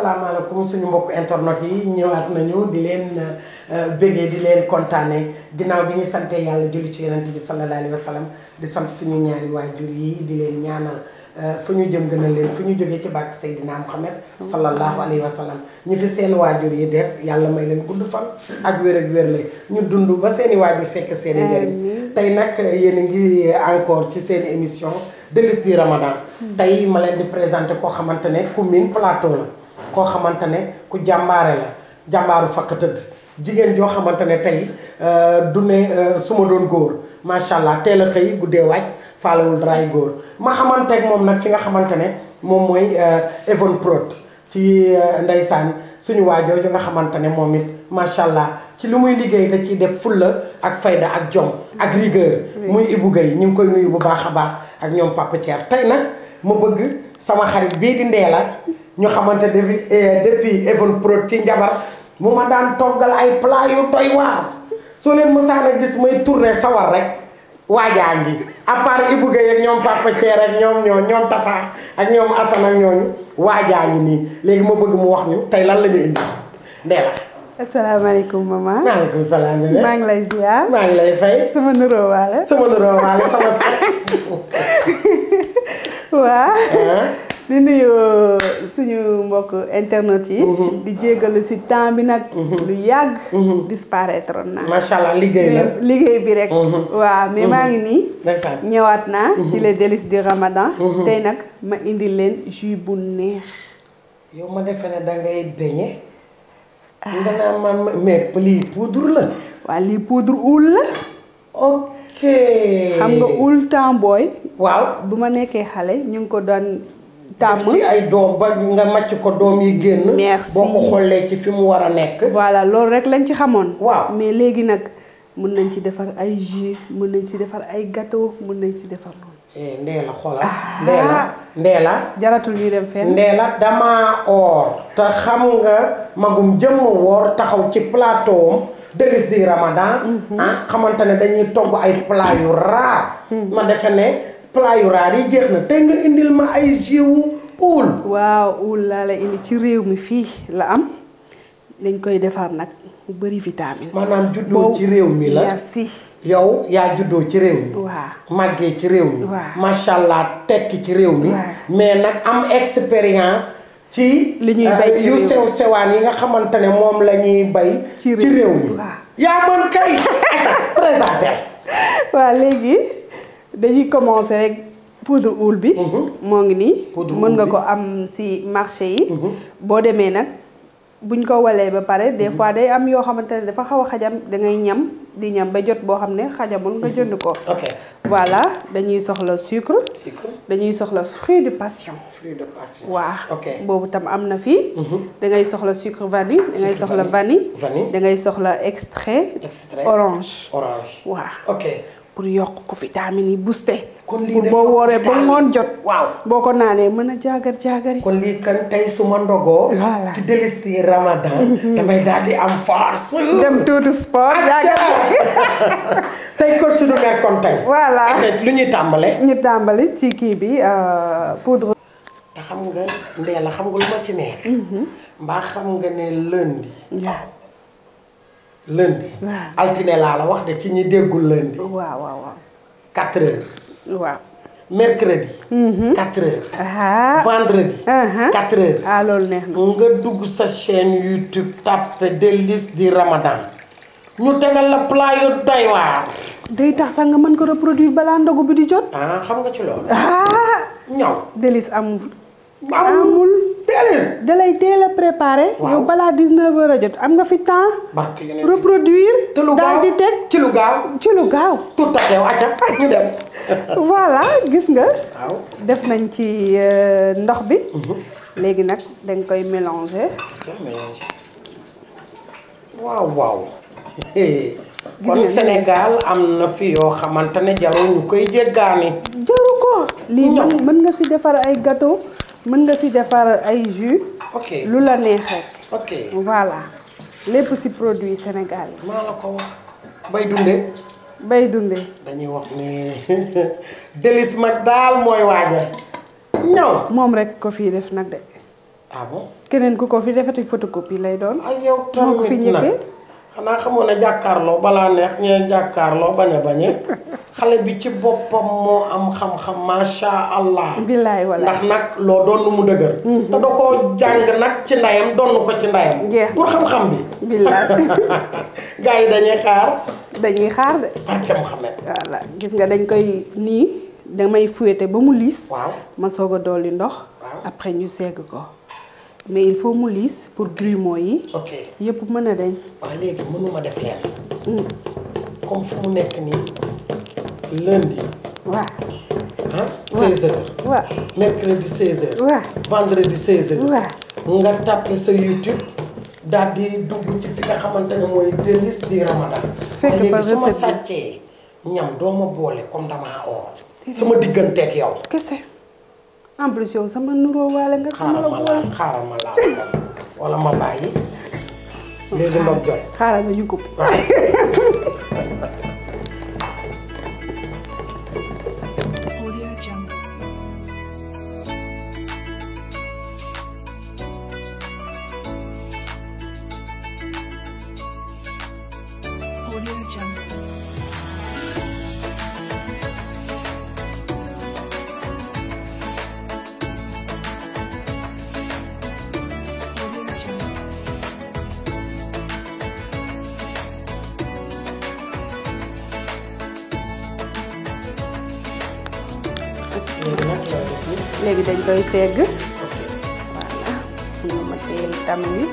asalaamaaleykum suñu mbokk internet yi ñëwaat nañu di leen bëggee di leen kontaane ginnaaw bi ñu sante yàlla julli ci yonent bi sallallahu alayhi wa sallam di sant suñu ñaari waajur yi di leen ñaanal fu ñu jëm gënal leen fu ñu jógee ci bàkk Seydina Muhammad sallallahu alayhi wa sallam ñu fi seen waajur yi des yàlla may leen gudd fan ak wér ak wér la ñu dund ba seeni waajur fekk seeni njëriñ tey nag yéen a ngi encore ci seen émission délices du Ramadan tey ma leen di présenté koo xamante ne ku miin plateau la koo xamante ne ku jàmbaare la jàmbaaru fakk tëdd jigéen joo xamante ne tey du ne su ma doon góor macha allah teel a xëy guddee wàcc faalewul daraay góor ma xamante ak moom nag fi nga xamante ne moom mooy Evon Prod ci ndeysaan suñu waajooju nga xamante ne moom it macha allah ci lu muy liggéey da ciy def fulla ak fayda ak jom ak rigueur muy Ibou Guèye ñu ngi koy nuyu bu baax a baax ak ñoom Papa Thier tey nag ma bëgg sama xarit bii di Ndella ñu xamante depuis depuis Evon Prod ci njabar mu ma daan toggal ay plat yu doy waar soo leen mësaan a gis may tourner sawar rek waajaa ngi à part Ibou Guèye ak ñoom Papa Thier ak ñoom ñoo ñoom Tafa ak ñoom Assane ak ñooñu waajaa ngi nii léegi ma bëgg mu wax ñu tey lan la ñu indi Ndella asalaamaaleykum maman. maaleykum salaam. maa ngi lay ziar. maa ngi lay fay. sama nuroo waale. sama nuroo waale sama sax. waa di nuyu suñu mbokk internet yi. di jégalu ci temps bi nag. lu yàgg. disparaître naa. macha allah liggéey la liggéey bi rek. waaw mais maa ngi nii. ndeysaan ñëwaat naa. ci les délices du Ramadan. tey nag ma indi leen jus bu neex. yow ma defe ne dangay beñe. nga naa man mais lii poudre la. waa lii poudre oul la. ok. xam nga oul temps booy. waaw. bu ma nekkee xale ñu ngi ko doon tàmm. ci ay doom ba nga màcc ko doom yi génn. merci boo ko xollee ci fi mu war a nekk. voilà loolu rek lañ ci xamoon. waaw mais léegi nag mën nañ ci defar ay jus mën nañ ci defar ay gâteau mën nañ ci defar loolu. Ndella xoolal. Ndella Ndella. jaratul ñuy dem fenn. Ndella damaa oor. te xam nga magum jëmm woor taxaw ci plateau am délices du Ramadan. ah xamante ne dañuy togg ay plat yu raar. ma defe ne plat yu raar yi jeex na tey nga indil ma ay jus wu uul. waaw uul laa la indi ci réew mi fii la am dañ koy defar nag mu bëri vitamine. maanaam juddoo ci réew mi la merci. yow yaa juddoo ci réew mi. waaw màggee ci réew mi. waaw macha allah tekki ci réew mi. waaw mais nag am expérience. ci li ñuy bay ci yu réew mi. sew sewaan yi nga xamante ne moom la ñuy bay. ci ci réew mi. waaw. yaa mën kay. présenté. waaw léegi dañuy commencer rek poudre oul bi. moo ngi nii. Poudre mën nga oul bi. ko am ci marché yi. boo demee nag buñ ko walee ba pare des fois day am yoo xamante ne dafa xaw a xajam da ngay ñam di ñam ba jot boo xam ne xajamul nga jënd ko. ok voilà dañuy soxla sucre. sucre. dañuy soxla fruit de passion. fruit de passion. waaw ok boobu tam am na fii. da ngay soxla sucre vanille. da ngay Sucre soxla vanille. vanille. vanille. da ngay soxla extrait. extrait orange. orange. waaw ok. pour yokk ko vitamine yi booster. kon lii pour day boo yokk wooree ba vitamine. ngoon jot. waaw. boo ko naanee mën a jaagar jaagari. kon lii kan tey su ma ndogoo. Voilà. ci délices du Ramadan. damay daal di am force. dem tuuti sport jaagar tey coach du nekkoon tey. voilà lu ñuy tàmbale. ñu tàmbali ci kii bi euh, poudre. te xam nga Ndella xam nga lu ma ci neex. mbaa xam nga ne lundi. waaw lundi. waaw. altine laa la wax de ci ñi déggul lundi. waaw waaw waaw. 4 heures. waaw. mercredi. 4 heures. ah. vendredi. Uh-huh. 4 heures. ah loolu neex na. nga dugg sa chaîne YouTube tapé délices du Ramadan. ñu tegal la plat yu doy waar. day tax sax nga mën ko reproduire balaa ndogu bi di jot. ah xam nga ci loolu. ah. ñaw. délice amul. amul délice. da lay teel a préparer. Waaw. yow balaa 19 heures a jot am nga fi temps. barke yu ne reproduire. te lu daal gaaw di teg ci lu gaaw. ci lu gaaw. tout à fait acca ñu dem. voilà gis nga. waaw. def nañ ci euh, ndox bi. léegi nag dañ koy mélanger. waaw waaw. kon nga Sénégal am na fi yoo xamante ne jarul ñu koy jéggaani. jaru ko. lii Ñaw. mën mën nga si defar ay gâteau mën nga si defar ay jus. ok lu la neex rek. ok voilà lépp si produit Sénégal yi. maa la ko wax. bay dundee. bay dundee. dañuy wax ni délice mag daal mooy waaja ñaw moom rek ko fii def nag de. ah bon keneen ku ko fi defati photocopie lay doon ay yow moo ko fi tamit nag njëkkee xanaa xamoon ne jàkkaarloo balaa neex ñee jàkkaarloo bañ a bañe xale bi ci boppam moo am xam-xam macha allah. billaay wala ndax nag loo doon nu mu dëgër. te da koo jàng nag ci ndayam donn ko ci ndayam. Jeex. pour xam-xam bi. billaay gars yi dañuy xaar dañuy xaar de barke Mouhamed. voilà gis nga dañ koy nii damay fouetter ba mu liis waaw ma soog a dolli ndox Waaw. après ñu segg ko mais il faut mu liis pour grumeaux yi ok yëpp mën a dañ waaw léegi mënuma def leen comme fu mu nekk nii lundi waaw ah 16h waaw mercredi 16h. waaw vendredi 16h. waaw nga tapé sa YouTube daal di dugg ci fi nga xamante ne mooy délices du Ramadan. Fekk léegi fa su ma recette bi. sàccee ñam doo ma boole comme damaa oor. sama digganteeg yow. kese en plus yow sama nuroo waale nga xam xaaral la ma boole laal xaaral ma laal wala ma bàyyi léegi ndox jot. xaaral nga ñu ko waaw. Audio Jungle. Audio Jungle. Audio Jungle. léegi nag looy def nii. léegi dañ koy segg ok voilà nga ma teel tam wi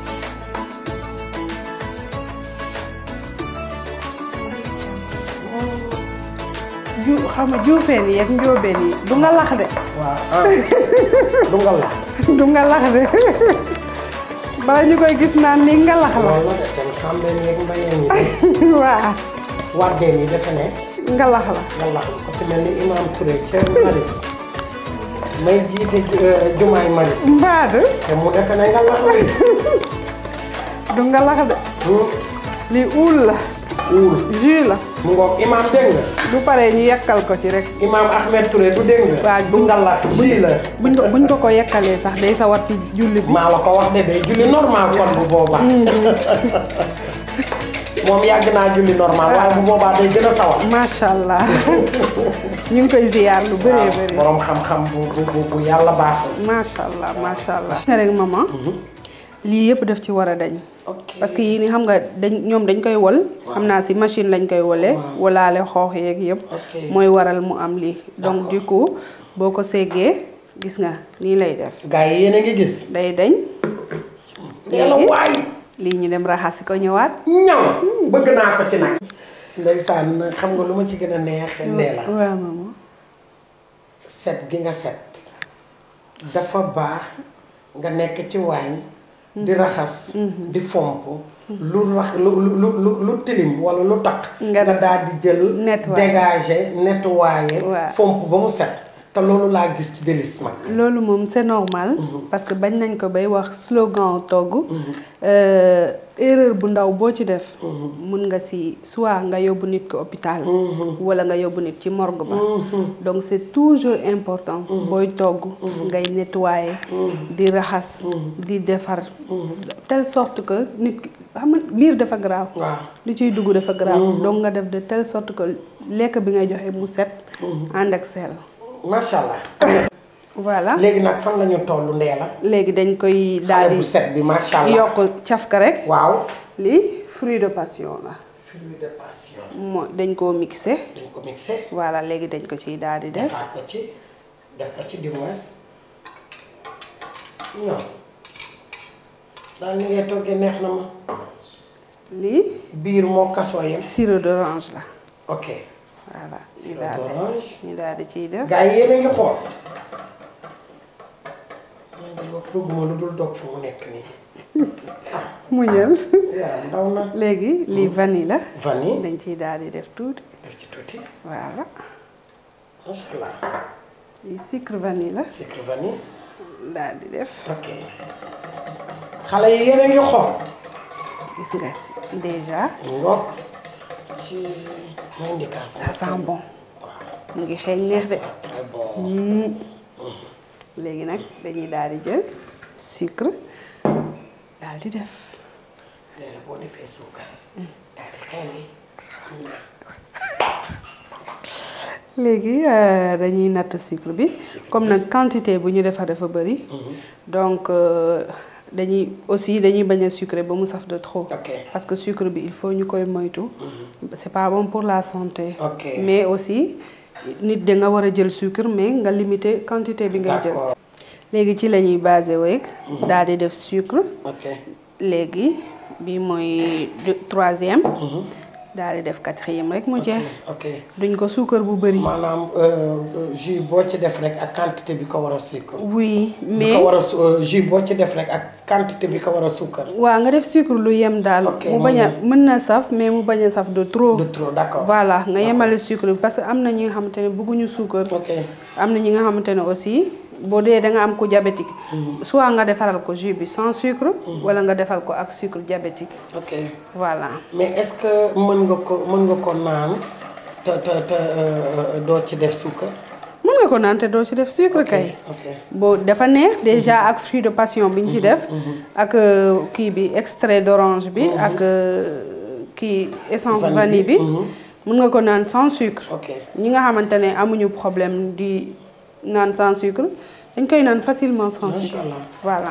ju xam nga juufeen yi ak njóobeen yi du nga lax de waaw ah du nga la. du nga lax de bala ñu koy gis naan lii nga lax la loolu la de kon sàmbeen yeeg mbayeen yi waaw wàddeen yi defe ne. nga lax la nga lax ko ci mel ni imam Touré ca Maris may jiite ju- jumaay Maris mbaad te mu defe ne nga lax la du nga lax de lii uul la uul jus la mu ngoog imam dégg nga du paree ñu yekkal ko ci rek imam Ahmed Touré du dégg nga Waaw, du nga lax ji la buñ ko buñ ko ko yekkalee sax day sawar ci julli bi maa la ko wax de day julli normal kon bu boobaa moom yàgg naa julli normal waaye bu boobaa day gën a sawar macha allah ñu ngi koy ziyaar lu bëree bëri borom xam-xam bu bu bu bu yàlla baaxul macha allah macha allah. nga rek maman lii yëpp daf ci war a dañ. ok parce que yii ni xam nga dañ ñoom dañ koy wol. xam naa si machine lañ koy wolee. walaale xoox yeeg yëpp. Ok. mooy waral mu am lii. donc du coup boo ko seggee gis nga nii lay def. gars yi yéen a ngi gis day dañ nee la waay lii ñu dem raxasi ko ñëwaat. ñaw bëgg naa ko ci nag ndeysaan xam nga lu ma ci gën a neex nee la waaw maman. set gi nga set dafa baax nga nekk ci waañ di raxas di fomp lu rax lu lu lu lu tilim wala lu taq Nga nga daal di jël nettoyer. dégager nettoyer Waaw. fomp ba mu set te loolu laa gis ci délice mag loolu moom c'est normal. parce que bañ nañ ko bay wax slogan togg. euh, erreur bu ndaw boo ci def. mun nga si soit nga yóbbu nit ko hôpital. wala nga yóbbu nit ci morgue ba. donc c'est toujours important. booy togg. ngay nettoyer. di raxas. di defar. telle sorte que nit ki xam nga biir dafa garaaw. waaw li ciy dugg dafa garaaw. donc nga def de telle sorte que lekk bi ngay joxe mu set. ànd ak sel. macha allah voilà. léegi nag fan la ñu toll ndee la léegi dañ koy daal xale bu di set bi macha allah yokk cafka rek waaw lii fruit de passion la fruit de passion moo dañ koo mixé dañ ko mixé voilà léegi dañ ko ciy daal di def defaat ko ci def ko ci du moins non daal ni ngay toggee neex na ma lii biir moo kasoo yem sirop d'orange la ok voilà ñu Sirop daal d'orange. di ñu daal di ciy def gars yi yéen a ngi xool man de wax bëgguma lu dul dog fu mu nekk nii mu ñël yaram ndaw na léegi lii vanille la vanille dañ ciy daal di def tuuti def ci tuuti voilà macha allah lii sucre vanille la sucre vanille daal di def ok xale yi yéen a ngi xool gis nga déjà ngoog ci indication ça sent bon waaw mu ngi xeeñ neex de très bon léegi nag dañuy daal di jël sucre daal di def nee na boo defee suukar daal di xel li xam naa léegi euh, dañuy natt sucre bi comme nag quantité bu ñu defar dafa bëri donc euh, dañuy aussi dañuy bañ a sucré ba mu saf de trop ok parce que sucre bi il faut ñu koy moytu c'est pas bon pour la santé ok mais aussi nit da nga war a jël sucre mais nga limiter quantité bi ngay jël d'accord léegi ci la ñuy basé weeg daal di def sucre ok léegi bi mooy deux- troisième daal di def quatrième rek mu jeex ok duñ ko suukar bu bëri maanaam euh, jus boo ci def rek ak quantité bi ko war a suukar oui bi mais ko war a su euh, jus boo ci def rek ak quantité bi ko war a suukar waaw nga def sucre lu yem daal Ok, mu bañ a mën na saf mais mu bañ a saf de trop de trop d'accord voilà nga yemale sucre bi parce que am na ñi nga xamante ne bëgguñu suukar ok am na ñi nga xamante ne aussi boo dee da nga am ku diabétique soit nga defaral ko jus bi sans sucre wala nga defal ko ak sucre diabétique ok voilà mais est-ce que mën nga ko mën nga ko naan te te te euh, doo ci def suukar mën nga ko naan te doo ci def sucre kay ok boo dafa neex déjà ak fruit de passion bi ñu ci def ak euh, kii bi extrait d'orange bi ak euh, kii essence Vanille vanille bi, bi mhm. mën nga ko naan sans sucre ok ñi nga xamante ne amuñu problème di naan sans sucre dañ koy naan facilement sans Macha sucre Allah. voilà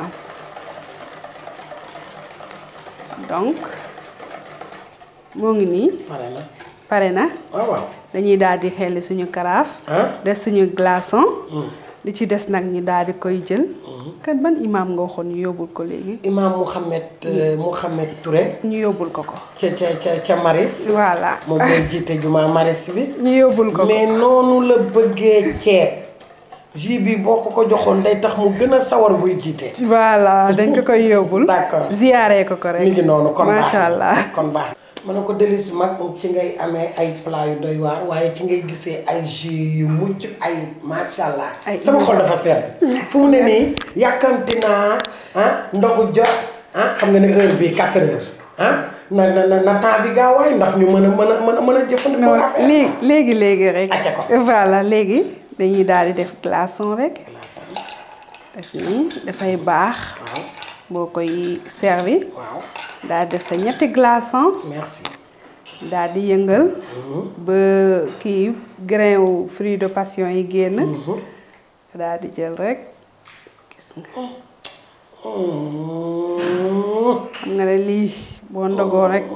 donc moo ngi nii pare na pare na waaw waaw dañuy daal di xelli suñu karaaf ah def suñu glaçon Hmm. li ci des nag ñu daal di koy jël kat ban imaam nga waxoon ñu yóbbul ko léegi Imam Mouhamed euh, Mouhamed Touré ñu yóbbul ko ko ca ca ca ca Maris voilà moom mooy jiite juma Maris bi ñu yóbbul ko ko mais noonu la bëggee ceeb jus bi boo ko ko joxoon day tax mu gën a sawar buy jiite voilà dañ ko koy yóbbul D'accord. ziyaaree ko ko rek mi ngi noonu kon baax macha na. allah kon baax ma ne ko délice mag ci ngay amee ay plat yu doy waar waaye ci ngay gisee ay jus yu mucc ay macha allah Ay sama xol dafa sedd fu mu ne nii yàkkamti naa ah ndogu jot ah xam nga ne heure bi 4 heures ah na na na na temps bi gaaw waay ndax ñu mën a mën a mën a mën a jëfandikoo non affaire léegi léegi léegi rek Acca ko. voilà léegi dañuy daal di def glaçon rek def nii dafay baax waaw boo koy servi waaw daal di def sa ñetti glaçon merci daal di yëngal ba kii grain wu fruit de passion yi génn daal di jël rek gis nga xam nga ne lii boo ndogoo rek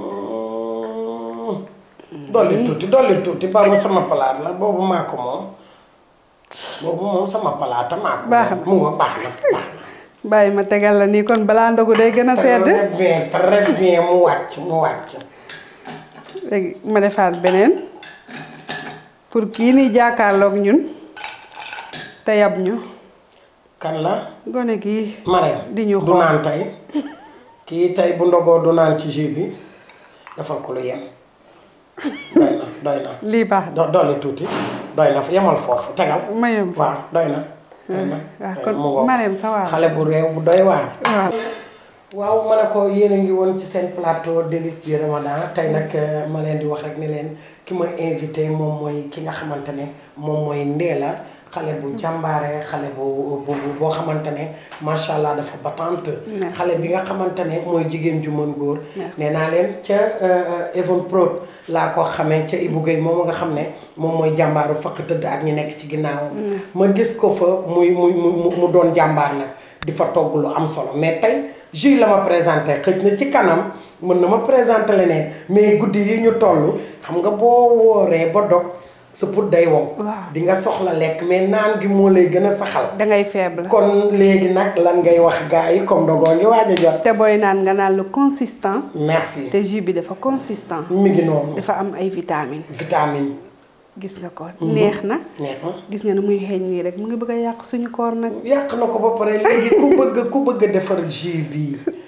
dolli tuuti dolli tuuti ba ma sama palaat la boobu maa ko moom boobu moom sama palaata maa ko Baax na. moom mu nga baax na baax na bàyyi ma tegal la nii kon balaa ndogu day gën a sedd très bien très bien mu wàcc mu wàcc léegi ma defaat beneen pour kii ni jàkkaarloog ñun te yab ñu kan la gone gii Marème di ñu du xool. naan tey kii tey bu ndogoo du naan ci jus bi defal ko lu yem doy na doy na lii baax na do dolli tuuti doy na yemal foofu tegal ma yem waaw doy na doy na waaw doy kon na, mu ngoog. Marème sa waar xale bu réew bu doy waar waaw waaw ma ne ko yéen a ngi woon ci seen plateau délices du Ramadan tey nag euh, ma leen di wax rek ne leen ki ma invité moom mooy ki nga xamante ne moom mooy Ndéla xale bu jàmbaare xale bu bu boo xamante ne macha allah dafa batante Merci. xale bi nga xamante ne mooy jigéen ju mën góor Merci. nee naa leen ca Evon Prod laa ko xamee ca Ibou Guèye moom nga xam ne moom mooy jàmbaaru fakk tëdd ak ñi nekk ci ginnaawam ma gis ko fa muy muy mu mu doon jàmbaar nag di fa togg lu am solo mais tey jus la ma présenté xëj na ci kanam mën na ma présenté leneen mais guddi yi ñu toll xam nga boo wooree ba dog sa put day wow Waaw. di nga soxla lekk mais naan gi moo lay gën a saxal dangay faible kon léegi nag lan ngay wax gars yi comme dogoo ngi waaj a jot te booy naan nga naan lu consistant merci te jus bi dafa consistant mi ngi noonu dafa am ay vitamines vitamine gis nga ko neex na neex na gis nga ne muy xeeñ nii rek mu ngi bëgg a yàq suñu koor nag yàq na ko ba pare léegi ku bëgg ku bëgg a defar jus bii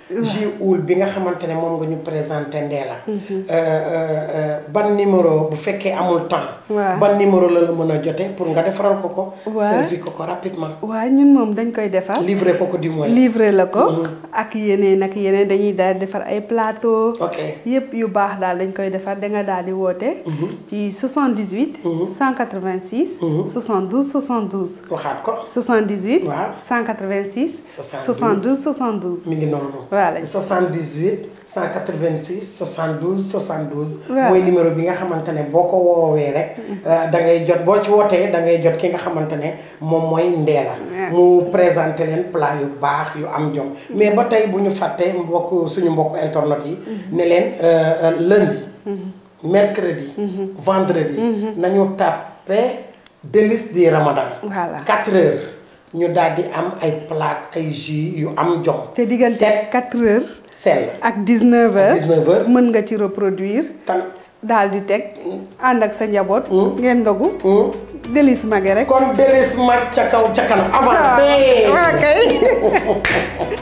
jus oul bi nga xamante ne moom nga ñu présenté Ndella ban numéro bu fekkee amul temps waaw. ban numéro la la mën a jote pour nga defaral ko ko waaw. servi ko ko rapidement waaw ñun moom dañ koy defar livré ko ko du moins livré la ko ak yeneen ak yeneen dañuy daal di defar ay plateau ok yëpp yu baax daal dañ koy defar da nga daal di woote ci 78 186 72 72 waxaat ko 78 Waaw. 186 72 72 72 mi ngi noonu Voilà. 78 186 72 72 Waaw. mooy numéro bi nga xamante ne boo ko woowee rek da ngay jot boo ci wootee da ngay jot ki nga xamante ne moom mooy Ndella Ouais. mu présenté leen plat yu baax yu am jom mais ba tey bu ñu fàttee mbokk suñu mbokk internet yi ne leen euh, euh, lundi mercredi vendredi nañu tàppe délices du ramadan Voilà. 4 heures ñu daal di am ay plat ay jus yu am jom te diggante set 4 heures sell ak 19 heures 19 heures. mën nga ci reproduire tan daal di teg ànd ak sa njaboot Mm. ngeen ndogu Hmm. délice mage rek kon délice mag ca kaw ca kanam avancé waaw kay